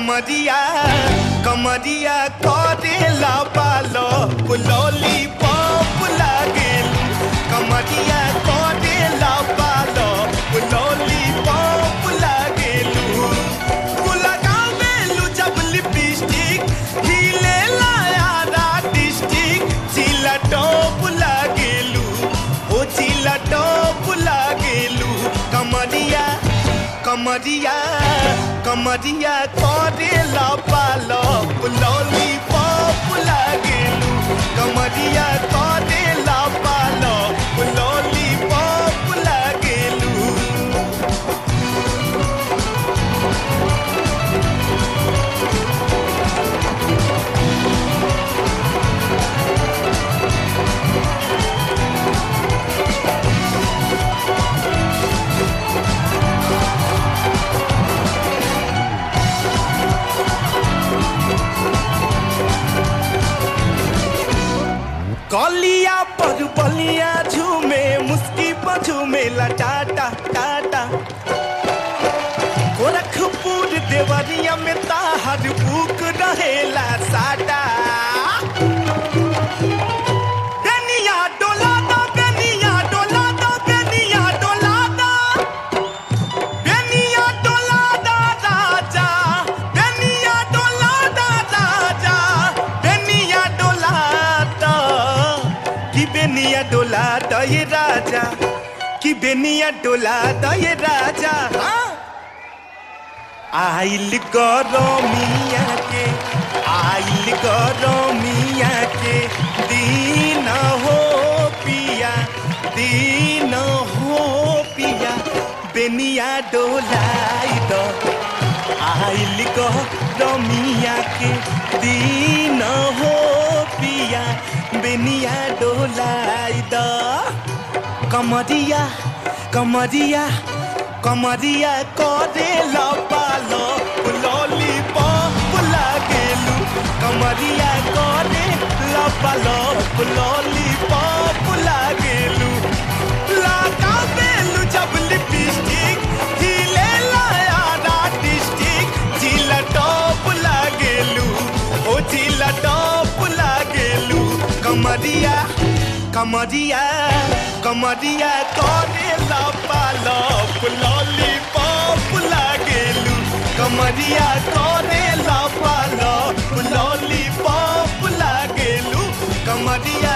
कमरिया कमरिया करेला पालो पुलोली पॉप लागेलू कमरिया करेला पालो पुलोली पॉप लागेलू लगावेलू जब लिपस्टिक हिले लाया डिस्ट्रिक्ट चिला टॉप लागेलू ओ चिला टॉप लागेलू कमरिया कमरिया कमरिया करेला पालो पुलोली पॉप लागेलू कमरिया करेला पालो पुलोली पॉप लागेलू कलिया पर बलिया झूमे मुस्की पर झूमेला टाटा टाटा गोरखपुर देवरिया में ताहर बुक रहेला साटा बेनिया डोला दो बेनिया डोला दो बेनिया डोला दो बेनिया डोला दा राजा बेनिया डोला दा राजा बेनिया डोला दा कि बेनिया डोला दा ये राजा कि बेनिया डोला दा ये राजा हाँ आइल गरमिया के आइल गरमिया के दिन हो पिया दिन हो पिया बेनिया डोलाई द आइल गरमिया के दिन हो पिया बेनिया डोलाई द कमरिया कमरिया कमरिया करे पालो लॉली पॉप लागेलू कमरिया करे पालो लॉली पॉप लागेलू लगा देलू जब लिपस्टिक हिले लाया डिस्ट्रिक्ट जिला टॉप लागेलू ओ जिला टॉप लागेलू कमरिया कमरिया कमरिया करे पालो लॉली पॉप लागेलू कमरिया करे पालो लॉली पॉप लागेलू कमरिया